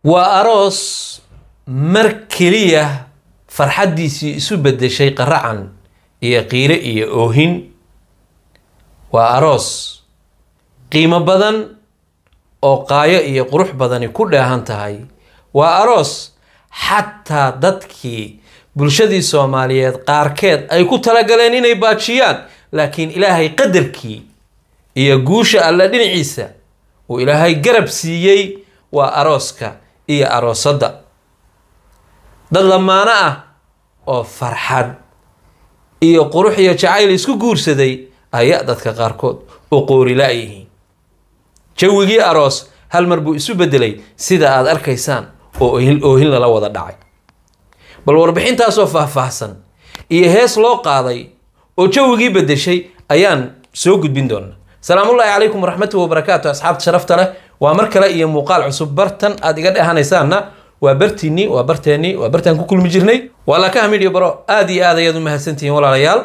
waa aroos mar keliya farxaddiisii isu beddeshay qaracan iyo qiire iyo oohin waa aroos qiimo badan oo qaayo iyo qurux badani ku dheehan tahay waa aroos xataa dadkii bulshadii soomaaliyeed qaarkeed ay ku talagaleen inay baajiyaan laakiin ilaahay qadarkii iyo guusha alle dhinaciisa uu ilaahay garab siiyey waa arooska iyo aroosadda dad lamaano ah oo farxad iyo qurux iyo jacayl isku guursaday ayaa dadka qaarkood u qoorila yihiin jawigii aroos hal mar buu isu bedelay sida aad arkaysaan oo oohin lala wada dhacay bal warbixintaasoo faahfaahsan iyo hees loo qaaday oo jawigii bedeshay ayaan soo gudbin doonaa salaamullaahi calaykum waraxmatuhi wabarakaatu asxaabta sharafta leh waa mar kale iyo muuqaal cusub bartan aad iga dhehanaysaanna waa bartiinii waa barteennii waa bartaan ku kulmi jirnay waa lakaha midhiyo baro aada iyo aad ayaad u mahadsantihiin walaalayaal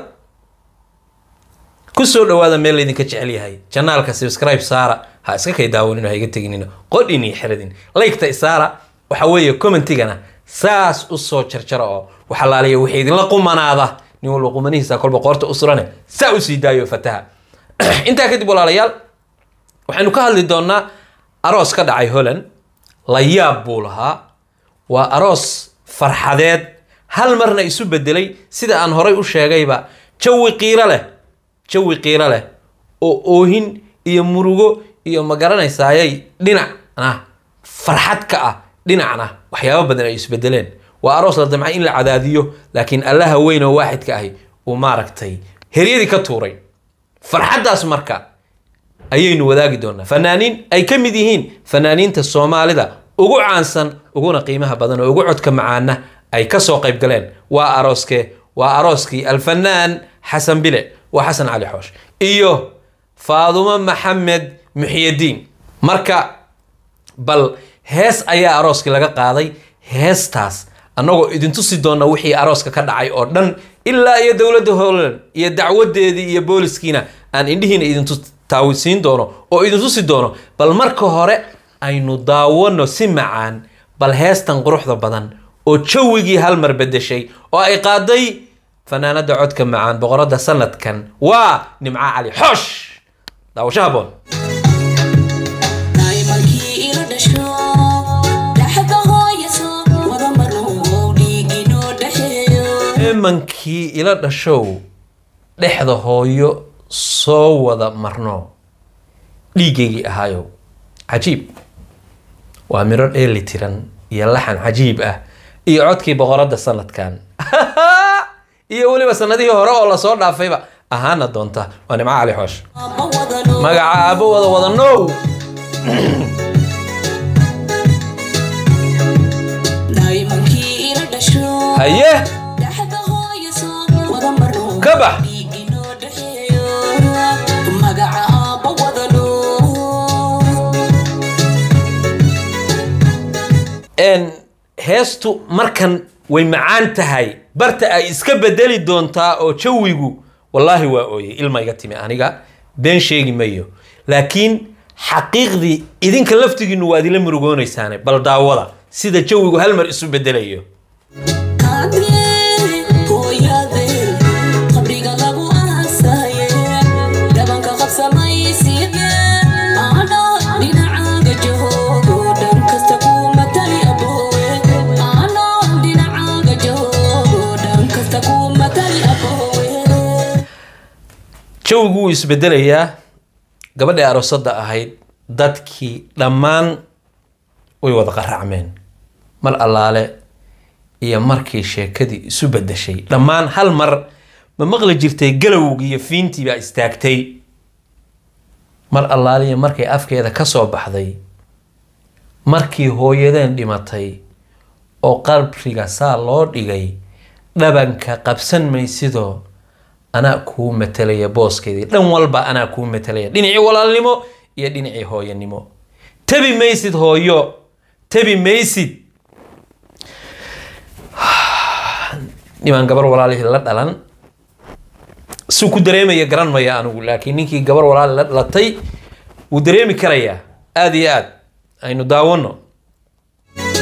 kusoo dhawaada meel laydinka jecel yahay janaalka subscribe saara ha iska kay daawanino ha iga teginino qodhin iyo xiradin laygta isaara waxa weeye commentigana saas usoo jarjara oo waxalaaliya wixii idinla qumanaada nin walba qumanihiisa kolba qoorta u surane saa usii daayo fataha intaa kadib walaalayaal waxaynu ka hadli doonaa aroos ka dhacay holland la yaab buu lahaa waa aroos farxadeed hal marna isu bedelay sida aan horay u sheegayba jawi qiiro leh jawi qiiro leh oo oohin iyo murugo iyo ma garanaysaayay dhinacna farxad ka ah dhinacna waxyaabo badan ay isbedeleen waa aroos la damcay in la cadaadiyo laakiin allaha weyn oo waaxidka ahi uu maaragtay heryadii ka tuuray farxaddaas marka ayaynu wadaagi doonaa fanaaniin ay ka mid yihiin fanaaniinta soomaalida ugu caansan uguna qiimaha badan oo ugu codka macaana ay kasoo qayb galeen waa arooskee waa arooskii alfanaan xasan bile waa xasan cali xoosh iyo faadumo maxamed muxiyadiin marka bal hees ayaa arooskii laga qaaday heestaas annagoo idintusi doona wixii arooska ka dhacay oo dhan ilaa iyo dowladda holland iyo dacwadeedii iyo booliskiina aan indhihiina idintu taawisiin doono oo idintusi doono bal marka hore aynu daawano si macaan bal heestan quruxda badan oo jawigii hal mar bedeshay oo ay qaaday fanaanada codka macaan boqorada sanadkan waa nimco cali xoosh daawasho haboon imankii ila dhashow dhexda hooyo soo wada marno dhiigaygii ahaayow cajiib waa miro dheeli tiran iyo laxan cajiib ah iyo codkii boqoradda sanadkan iyo weliba sanadihii hore oo lasoo dhaafayba ahaana doonta waa nimco cali xoosh magaca aabo wada wadanow haye ka bax heestu markan way macaan tahay barta ay iska bedeli doontaa oo jawigu wallaahi waa ooyey ilma iga timi aniga been sheegi mayo laakiin xaqiiqdii idinka laftigiinu waad ila murugoonaysaane bal daawada sida jawigu hal mar isu bedelayo jawigu wuu isbedelayaa gabadhii aroosadda ahayd dadkii dhammaan way wada qaracmeen mar allaale iyo markii sheekadii isu bedeshay dhammaan hal mar ma maqli jirtay galowgii iyo fiintii baa istaagtay mar allaaliya markay afkeeda ka soo baxday markii hooyadeen dhimatay oo qabriga saa loo dhigay dhabanka qabsan maysidoo anaa kuu matalaya booskeedii dhan walba anaa kuu matalaya dhinacii walaalnimo iyo dhinacii hooyanimo tabi maysid hooyo tabi maysid dhimaan gabar walaalihii la dhalan suu ku dareemaya garan maya anigu laakiin ninkii gabar walaali la dhalatay wuu dareemi karayaa aada iyo aad aynu daawano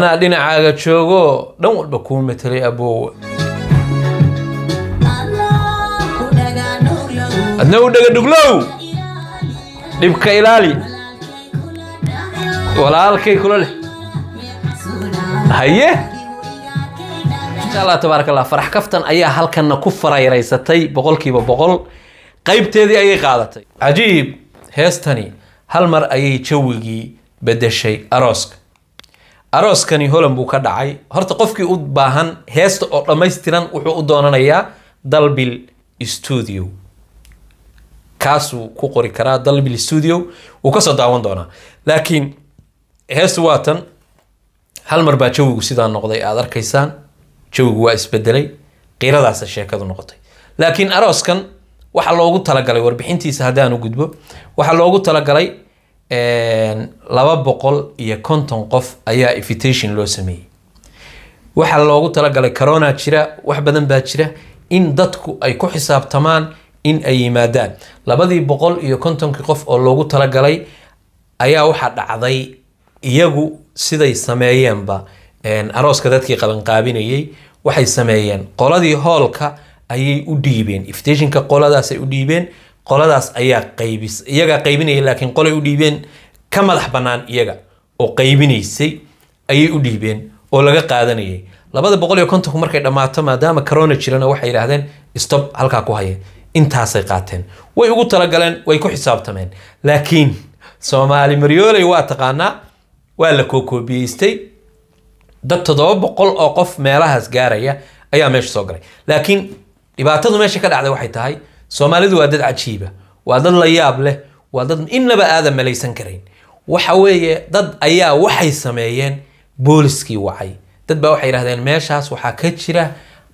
anaa dhinacaaga joogo dhan walba kuu matelay aboowa adna u dhega dhuglow dhibka ilaali walaalkay kula leh haye insha allah tabaaraka allah farax kaftan ayaa halkanna ku farayraysatay boqolkiiba boqol qaybteedii ayay qaadatay cajiib heestani hal mar ayay jawigii bedeshay arooska arooskani holan buu ka dhacay horta qofkii u baahan heesta oo dhammaystiran wuxuu u doonanayaa dalbil studio kaasuu ku qori karaa dalbil studio wuu kasoo daawan doonaa laakiin heestu waa tan hal mar baa jawigu sidaa noqday aad arkaysaan jawigu waa isbedelay qiiradaasa sheekadu noqotay laakiin arooskan waxaa loogu talagalay warbixintiisa haddaan u gudbo waxaa loogu talagalay laba boqol iyo konton qof ayaa invitation loo sameeyey waxaa loogu talagalay corona jira wax badan baa jira in dadku ay ku xisaabtamaan in ay yimaadaan labadii boqol iyo kontonkii qof oo loogu talagalay ayaa waxaa dhacday iyagu siday sameeyeenba arooska dadkii qabanqaabinayay waxay sameeyeen qoladii hoolka ayay u dhiibeen iftationka qoladaasay u dhiibeen qoladaas ayaa qaybis iyagaa qaybinaya laakiin qolay u dhiibeen ka madax bannaan iyaga oo qaybinaysay ayay u dhiibeen oo laga qaadanayay labada boqol iyo kontonku markay dhammaato maadaama corona jirana waxay yidhaahdeen stop halkaa ku haya intaasay qaateen way ugu talagaleen way ku xisaabtameen laakiin soomaali maryooley waa taqaanaa waa la kookoobiyeystay dad toddoba boqol oo qof meelahaas gaaraya ayaa meesha soo galay laakiin dhibaatadu meesha ka dhacday waxay tahay soomaalidu waa dad cajiiba waa dad la yaab leh waa dad innaba aadan malaysan karayn waxa weeye dad ayaa waxay sameeyeen booliskii wacay dad baa waxay yidhahdeen meeshaas waxaa ka jira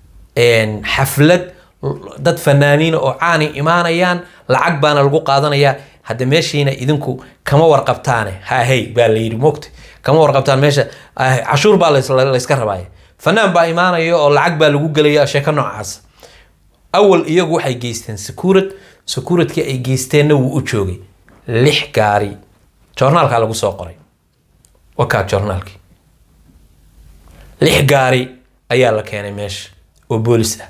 xaflad dad fanaaniina oo caani imaanayaan lacag baana lagu qaadanayaa hadda meeshiina idinku kama warqabtaane hahey baa la yidhi mogta kama warqabtaan meesha cashuur baa layska rabaaya fanaan baa imaanaya oo lacag baa lagu gelaya sheeko noocaas awal iyagu waxay geysteen secuurad secuuradkii ay geysteenna wuu u joogay lix gaari joornaalkaa lagu soo qoray wakaa joornaalkii lix gaari ayaa la keenay meesha oo boolis ah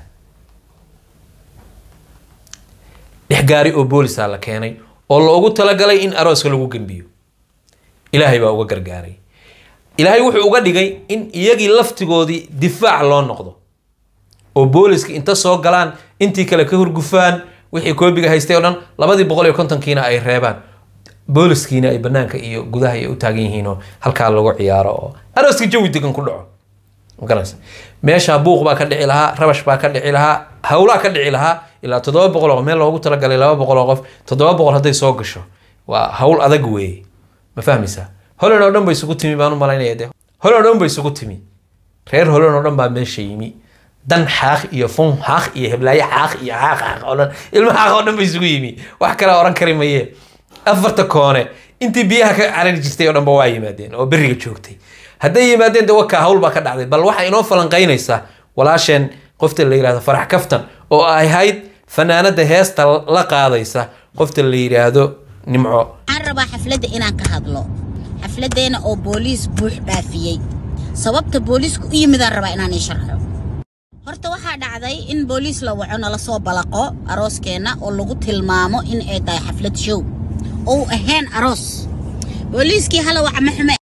lix gaari oo boolisaa la keenay oo loogu talagalay in arooska lagu gembiyo ilaahay baa uga gargaaray ilaahay wuxuu uga dhigay in iyagii laftigoodii difaac loo noqdo oo booliska inta soo galaan intii kale ka hurgufaan wixii koobiga haystay oo dhan labadii boqol iyo kontonkiina ay reebaan booliskiina ay banaanka iyo gudaha ay u taagan yihiinoo halkaa lagu ciyaaro oo arooska jawi degan ku dhaco magaranaysa meesha buuq baa ka dhici lahaa rabash baa ka dhici lahaa howlaa ka dhici lahaa ilaa toddoba boqol oo meel loogu talagalay laba boqol oo qof toddoba boqol hadday soo gasho waa hawl adag weeye ma fahmaysaa holan oo dhan bay isugu timi baan u malaynaya de holan oo dhan bay isugu timi reer holan oo dhan baa meesha yimi dan xaaq iyo fun xaaq iyo heblaayo xaaq iyo xaaq xaaq oo dhan ilma xaaq oo dhan bay isugu yimi wax kale oran kari mayee afarta koone intii biyaha ka carari jirtay oo dhanba waa yimaadeen oo beriga joogtay hadday yimaadeen de wakaa hawl baa ka dhacday bal waxaa inoo falanqaynaysaa walaasheen qofta la yidhahdo farax kaftan oo ay ahayd fanaanada heesta la qaadaysa qofta la yidhaahdo nimco waxaan rabaa xafladda inaan ka hadlo xafladdeena oo booliis buux dhaafiyey sababta booliisku u yimidaan rabaa inaan ii sharxo horta waxaa dhacday in booliis la waco nala soo balaqo arooskeenna oo lagu tilmaamo in ay tahay xaflad show ou ahayn aroos booliiskii hala waca ma xume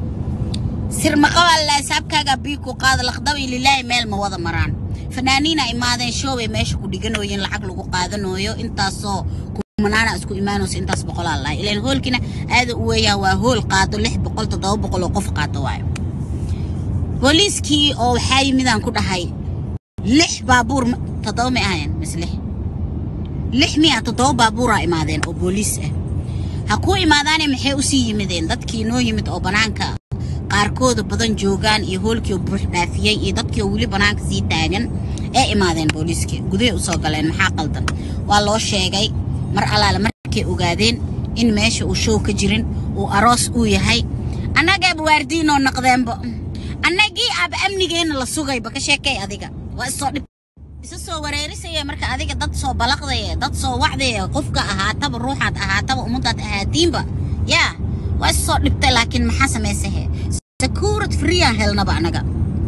sirmaqabaa laasaabkaaga bii ku qaada laqdabi lilaahi meel ma wada maraan fanaaniina imaadeen shoobay meesha ku dhiganooyeen lacag lagu qaadanooyo intaasoo kumanaana isku imaanayso intaas boqolaa lahay ilaan hoolkiina aada u weeyaa waa hool qaado lix boqol toddoba boqol oo qof qaato waayo booliiskii oo waxaa yimidaan ku dhahay lix baabuur toddoba may ahayn mise lix lix miya toddoba baabuuraa imaadeen oo booliis ah ha kuu imaadaane maxay usii yimideen dadkii noo yimid oo bannaanka qaarkooda badan joogaan iyo hoolkii buux dhaafiyey iyo dadkii oo weli bannaanka sii taagan ee imaadeen booliiskii gudahay usoo galeen maxaa qaldan waa loo sheegay mar allaale markay ogaadeen in meesha uu show ka jirin uu aroos uu yahay annagaaba waardiinoo naqdeenba annagii aaba amnigeenna la sugayba ka sheekay adiga waa isoo dhib isa soo wareerisaya marka adiga dad soo balaqdaya dad soo wacdaya qofka ahaataba ruuxaad ahaataba ummadaad ahaatiinba yaa waa is soo dhibtay laakiin maxaa samaysahe sakuurad friyaan helnaba anaga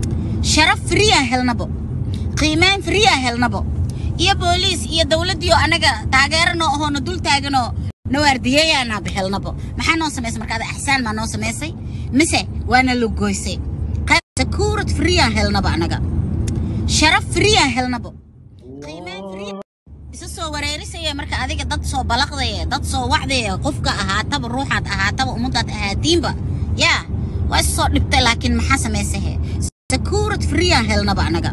sharaf friyaan helnabo qiimeyn friyaan helnabo iyo booliis iyo dowladdii oo anaga taageeranoo ahoona dul taaganoo nawaardiyeeyaanaaba helnabo maxaa noo samaysay markaada axsaan maa noo samaysay mise waana la goysay sakuurad friyaan helnaba anaga sharaf friyaan helnabo qiimeyn friya isa soo wareerisaya marka adiga dad soo balaqdaya dad soo wacdaya qofka ahaataba ruuxaad ahaataba ummadaad ahaatiinba yaa waa is soo dhibtay laakiin maxaa samaysahe sakuurad friyaan helnaba anaga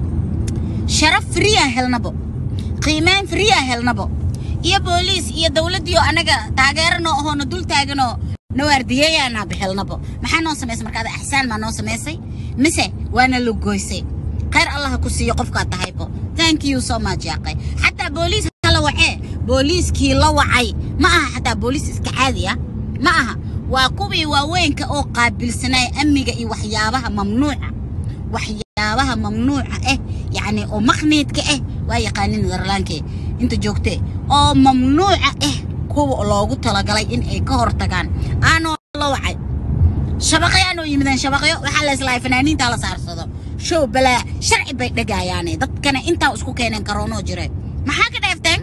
sharaf friyaan helnabo qiimeyn friyaan helnabo iyo booliis iyo dowladdii oo anaga taageeranoo ahoona dul taaganoo nawaardiyeeyaanaaba helnabo maxaa noo samaysay markaada axsaan maa noo samaysay mise waana la goysay khayr allaha ku siiyo qofkaad tahaybo thank you so much yaaqay xataa booliis la wacee booliiskii la wacay ma aha xataa booliis iska caadi ah ma aha waa kuwii waaweynka oo qaabilsanaya amniga iyo waxyaabaha mamnuuca waxyaabaha mamnuuca ah yacni oo maqniidka ah waa yaqaanin netherlandke inta joogtee oo mamnuuca ah kuwa loogu talagalay in ay ka hortagaan aanoo la wacay shabaqyaanoo yimideen shabaqyo waxaa la islahay fanaaniintaa la saarsado show balaa sharci bay dhagaayaane dadkana intaa isku keeneen karoonoo jire maxaa ka dheefteen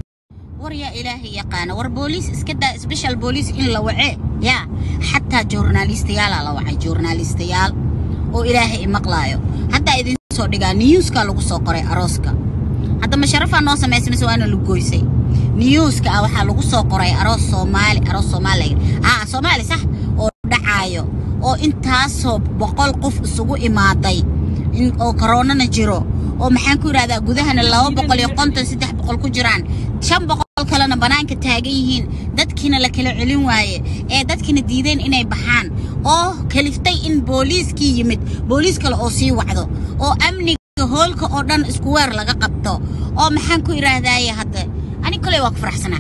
war yaa ilaahay yaqaana war booliis iska daa special booliis in la wacee yaa xataa journalistayaalaa la wacay journalistayaal oo ilaahay imaqlaayo haddaa idin soo dhigaa niyuuskaa lagu soo qoray arooska hadda ma sharafaa noo samaysay mise waana lu goysay niyuuska ah waxaa lagu soo qoray aroos soomaali aroos soomaali aa soomaali sax oo dhacaayo oo intaasoo boqol qof isugu imaaday oo koroonana jiro oo maxaan ku yidhahdaa gudahana laba boqol iyo konton saddex boqol ku jiraan shan boqol kalena bannaanka taagan yihiin dadkiina la kala celin waaye ee dadkiina diideen inay baxaan oo kaliftay in booliiskii yimid booliis kale oo sii wacdo oo amniga hoolka oo dhan isku weer laga qabto oo maxaan ku idhaahdaaye hadda ani koley waa ku faraxsanaa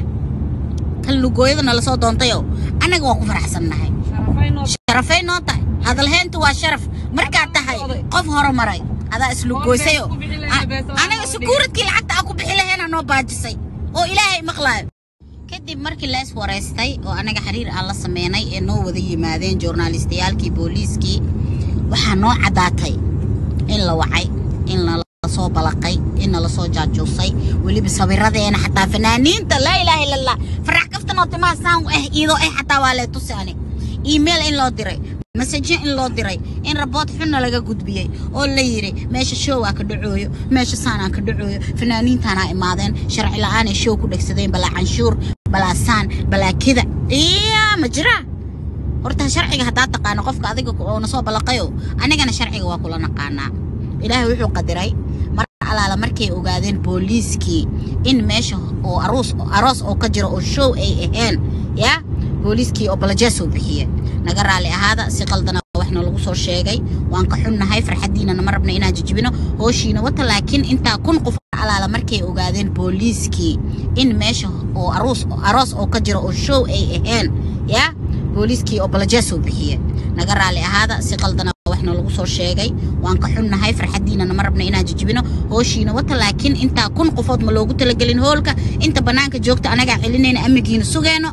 kan lugooyada nala soo doontayo annaga waa ku faraxsannahay sharafay noo tahay hadalheyntu waa sharaf markaad tahay qof horumaray adaa islugoysayo anaga sukuuradkii lacagta aa ku bixi laheena noo baajisay oo ilaahay maqlaayo kadib markii la is waraystay oo anaga xiriir aan la sameynay ee noo wada yimaadeen journalistayaalkii booliiskii waxaa noo caddaatay in la wacay in lalasoo balaqay in nalasoo jaajuusay weliba sawiradeena xataa fanaaniinta laa ilaaha illa allah farax kaftanoo timaha saan eh iidoo eh xataa waa lee tusi ani email in loo diray masaje in loo diray in rabood xunna laga gudbiyey oo la yidhi meesha showaa ka dhacooyo meesha saanaa ka dhacooyo fanaaniintaanaa imaadeen sharci la'aanay show ku dhegsadeen balaa canshuur balaa saan balaa kida iya ma jiraa horta sharciga haddaa taqaano qofka adiga oona soo ballaqayo anigana sharciga waa kula naqaanaa ilaahay wuxuu qadiray mar alaala markay ogaadeen booliiskii in meesha oo aroos aroos oo ka jira oo show ay ahayn yaa booliiskii oo balajeesoo bixiye naga raalli ahaada si qaldana waxna lagu soo sheegay waan ka xunnahay farxaddiinana ma rabna inaan jijibino hooshiina wata laakiin intaa kun qof alaala markay ogaadeen booliiskii in meesha oo aroos aroos oo ka jira oo show ay ahayn yaa booliiskii oo balajeesoo bixiye naga raalli ahaada si qaldana waxna lagu soo sheegay waan ka xunnahay farxaddiinana ma rabna inaan jijibino hooshiina wata laakiin intaa kun qofood ma loogu talagelin hoolka inta bannaanka joogta anagaa celinayna amnigiina sugeenno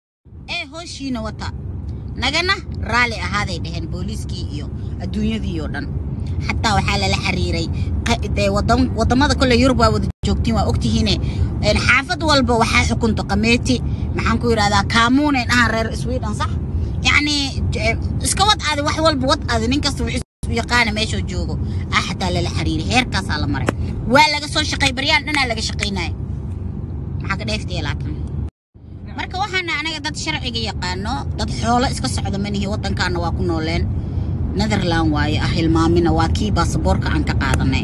ee hooshiina wata nagana raalli ahaaday dhaheen booliiskii iyo adduunyadii oo dhan xataa waxaa lala xiriiray dee waddamada kole yurub waa wada joogtiin waa ogtihiine xaafad walba waxaa xukunta qameeti maxaan ku yidhahdaa kaamuunay dhahaan reer sweden sax yacni iska wad aadi wax walba wad aadi nin kasta wuxuu yaqaana meeshuu joogo ah xataa lala xiriiray heerkaasaa la maray waa laga soo shaqay baryaan dhanaa laga shaqaynaya maxaa ka dheeftaya laakiin marka waxaana anaga dad sharciga yaqaano dad xoolo iska socda manihi waddankaana waa ku nooleen netherland waaye ah hilmaamina waa kii baasaboorka aan ka qaadanay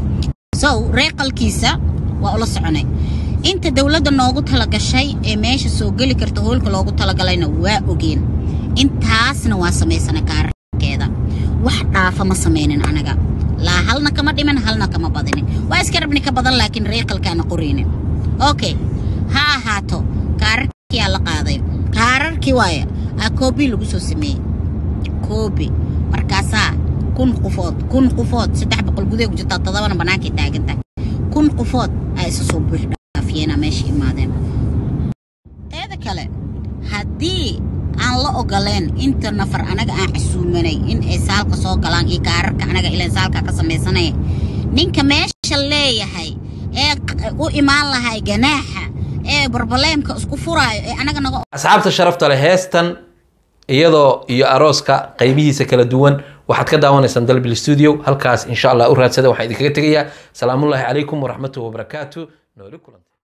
so reeqalkiisa waa ula soconay inta dowladda noogu talagashay ee meesha soo geli karta hoolka loogu talagalayna waa ogeen intaasna waa samaysana kaararkeeda wax dhaafa ma samaynin anaga laa halna kama dhiman halna kama badinin waa iska rabni ka badan laakiin reeqalkaana qoraynin okay ha ahaato kaararkiyaa la qaaday kaararkii waaya aa koobi lagu soo sameeyey koobi markaasaa kun qofood kun qofood saddex boqol gudaha ku jirtaa toddobana bannaankay taaganta kun qofood aa isa soo buux dhaafiyeenaa meesha imaadeen teeda kale haddii aan la ogoleen inta nafar anaga aan casuumanay in ay saalka soo galaan iyo kaararka anaga ilan saalka ka samaysanaya ninka meesha leeyahay ee u imaan lahay ganaaxa ee barbaleemka isku furaayo ee anaga naga asxaabta sharafta leh heestan iyadoo iyo arooska qaybihiisa kala duwan waxaad ka daawanaysaan dalbil studio halkaas insha allah u raadsada waxaan idinkaga tegayaa salaamullaahi calaykum waraxmatuhi wabarakaatu nooli kulanta